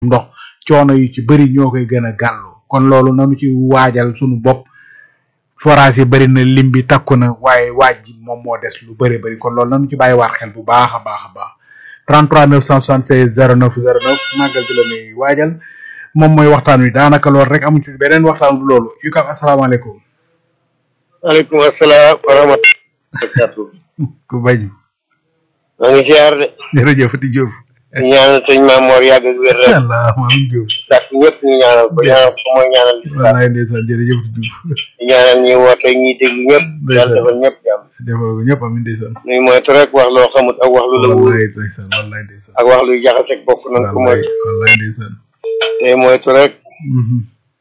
ndox coono yu ci bëri ñoo koy gën a gàllu kon loolu nanu ci waajal sunu bopp forage yi bëri na lim bi takku na waaye waaj ji moom moo des lu bëri bëri kon loolu nanu ci bàyyi waat xel bu baax a baax a baax 33 976 09 09 màggal gi la nuy waajal moom mooy waxtaan wi daanaka loolu rek amu ci beneen waxtaan bu loolu yu kam asalaamaaleykum waaleykum asalaam wa rahmatulah. ku bañ maa ngi ziar de. jërëjëf Fati Diouf di ñaanal sëñ Maam Mor yàgg ak wér rek. Allah maam Diouf ndax ñëpp ñu ñaanal ko ñaanal ko mooy ñaanal di wallaay ndeysaan jërëjëf Fati Diouf di ñaanal ñi woote ñi déglu ñëpp. yàlla defal ñëpp jàmm. defal ko ñëpp amin ndeysaan nuy moytu rek wax loo xamut ak wax lu la wóor wallaay ndeysaan wallaay ndeysaan ak wax luy jaxase ak bopp nan ko wallaay moytu. wallaay ndeysaan te moytu rek. Mhm.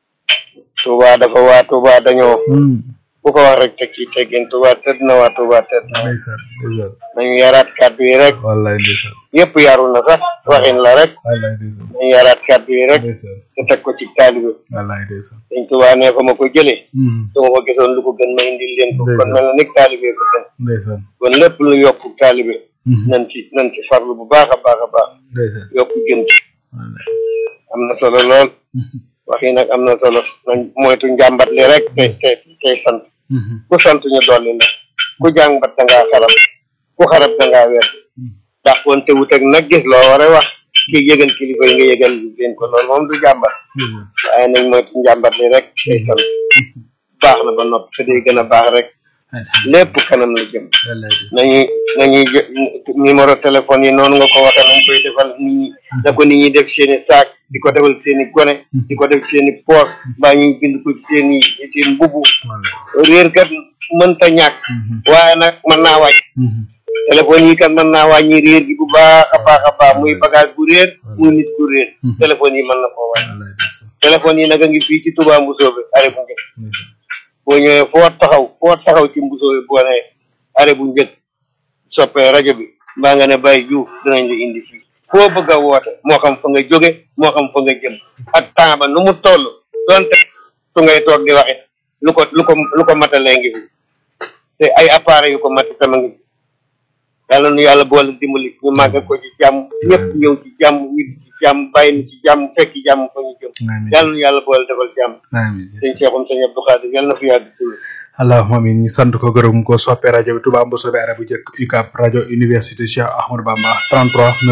Touba dafa waa Touba dañoo. Hmm. ku ko wax rek teg ci teggin Touba tëdd na waa Touba tëdd na. ndeysaan ndeysaan nañu yaraat kàddu yi rek. wallaay ndeysaan yëpp yaru na sax waxin la rek. wallaay ndeysaan nañu yaraat kàddu yi rek. ndeysaan te teg ko ci taalibe. wallaay ndeysaan sëñ Touba ne fa ma ko jëlee. Mhm. su ma ko gisoon lu ko gën ma indil leen ko kon Ndeysaan. mel na ni taalibe ko gën ndeysaan kon lépp lu yokku taalibe Mhm. nan ci nan ci farlu bu baax a baax a baax ndeysaan yokku gën ci wallaay am na solo lool Mhm. wax yi nag am na solo nañ moytu njàmbat li rek te te tey sant Mhm. ku sant ñu dolli la ku jàmbat da ngaa xarab ku xarab da ngaa weer ndax kon te wut ak nag gis loo war a wax ki yëgal kilifa yi nga yëgal leen ko loolu moom du jàmbat ndeysaan waaye nañ moytu njàmbat li rek tey sant baax na ba noppi te day gën a baax rek lépp kanam la jëm wallaay ndeysaan nañuy nañuy jë- numéro téléphone yi noonu nga ko waxee nañ koy defal nit ñi na ko nit ñi def seen i saak di ko defal seen i gone di ko def seen i poos mbaa ñuy bind ko ci seen i seen mbubu wallaay réer kat mënta ñàkk Mhm. waaye nag mën naa wàññi Mhm. téléphone yi kat mën naa wàññi réer gi bu baax a baax a baax muy bagage bu réer muy nit ku réer Mhm. téléphone yi mën na koo wàññi wallaay ndeysaan téléphone yi nag a ngi fii ci Touba Mbusoo bi arrêt bu njëkk ndeysaan boo ñëwee foo taxaw foo taxaw ci Mbusoo bi boo nee arrêt bu njëkk soppee rajo bi mbaa nga ne Baye Diouf dinañ la indi fii foo bëgg a woote moo xam fa nga jóge moo xam fa nga jëm ak temps ba nu mu toll donte su ngay toog di waxit lu ko lu ko lu ko matalee ngi fi te ay appareils yu ko mat sama ngi fi yàlla nu yàlla boole dimbali ñu màgg ko ci jàmm ñëpp ñëw ci jàmm ñu ci jàmm bàyyi nu ci jàmm fekk jàmm fa ñu jëm amiin yàlla nu yàlla boole defal jàmm amiin sëñ Cheikhoum sëñ Abdou Khadir yàlla na fi yàgg tuur allahumma amin ñu sant ko gërëm ko soppe rajo bi Touba Mboussobé arab bu njëkk UCAB rajo université Cheikh Ahmadou Bamba 33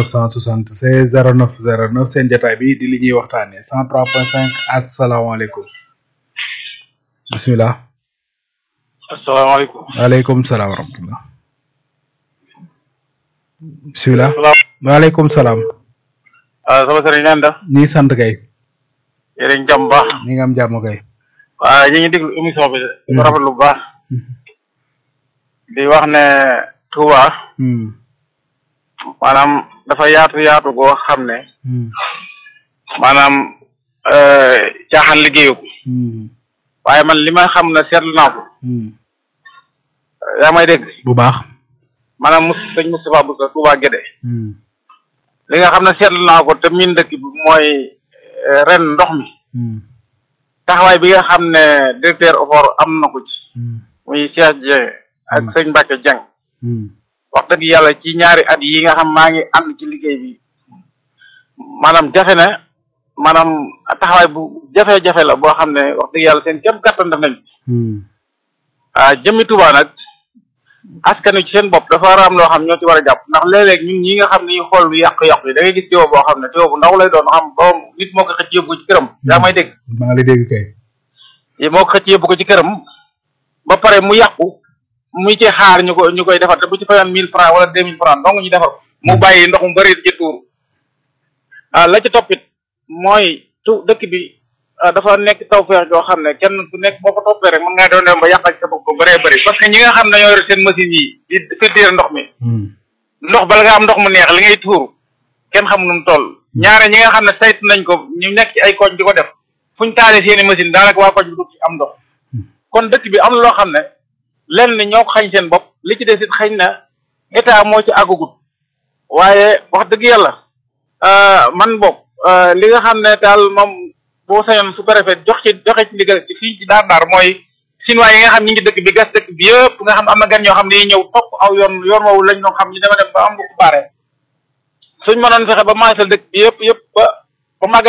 976 09 09 seen jotaay bi di li ñuy waxtaanee 103.5 asalaamaaleykum bisimilah asalaamaaleykum waaleykum salaam wa rahmatullah bisimilah waaleykum salaam waaw sama sëriñ naan def ñi sant kay yéen jàmm baax ñi nga am jàmm kay waaw ñu ngi déglu émission bi di ko rafetlu bu baax di wax ne Touba Hmm, maanaam dafa yaatu yaatu goo xam ne hmm, maanaam euh, caaxaan liggéeyu ko hmm, waaye man li ma xam ne seetlu naa ko hmm. yaa may dégg bu baax maanaam mus sëñ Moustapha Boussa Touba Guédé Hmm, li nga xam ne seetlu naa ko te miin dëkk bi mooy euh, ren ndox mi hmm, taxawaay bi nga xam ne directeur OFOR am na ko ci hmm, muy Cheikh Dieng ak Mm. sëñ Mbacke Dieng hmm. wax dëgg yàlla ci ñaari at yi nga xam maa ngi ànd ci liggéey bi maanaam jafe na maanaam taxawaay bu jafe-jafe la boo xam ne wax dëgg yàlla seen kéem kattan def nañ ko Hmm, ah jëmmi Tuubaa nag askan wi ci seen bopp dafa war a am loo xam ñoo ci war a jàpp ndax léeg-léeg ñun ñi nga xam ne ñu xool lu yàq-yàq yi da ngay gis tuyau boo xam ne tuyau bu ndaw lay doon xam borom nit moo ko xëcc yóbbu ko ci këram yaa may dégg maa ngi lay dégg kay yi moo ko xëcc yóbbu ko ci këram ba pare mu yàqu muy ci xaar ñu ko ñu koy defar te bu ci fayoon mille francs wala deux mille francs dong ñu defar ko mu bàyyi ndox mu bëri ci tuur ah la ci toppit mooy tu dëkk bi ah, dafa nekk tawfeex joo xam ne kenn ku nekk boo ko toppee rek mën ngaa doon dem ba yàqal sa bopp ko bëree bëri parce que ñi nga xam ne ñoo yor seen machine yi di filtrer ndox mi Hmm, ndox bala nga am ndox mu neex li ngay tuur kenn xam nu mu toll ñaare ñi nga xam ne saytu nañ ko ñu nekk ci ay koñ di ko def fuñ taalee seeni machine daanaka waa koñ bi du ci am ndox kon dëkk bi am na loo xam ne lenn ñoo ko xañ seen bopp li ci des it xañ na état moo ci àggugut waaye wax dëgg yàlla ah, man boog ah, li nga xam ne daal moom boo sañoon su préfet jox ci joxe ci ndigal ci fii ci daar daar mooy chinois yi nga xam ñi ngi dëkk bi gas dëkk bi yëpp nga xam am na gan ñoo xam ne dañuy ñëw topp aw yoon yoon woowu lañ doon xam ñu dema dem ba am bu ko baare suñ mënoon fexe ba maasal dëkk bi yëpp yëpp ba ba màgg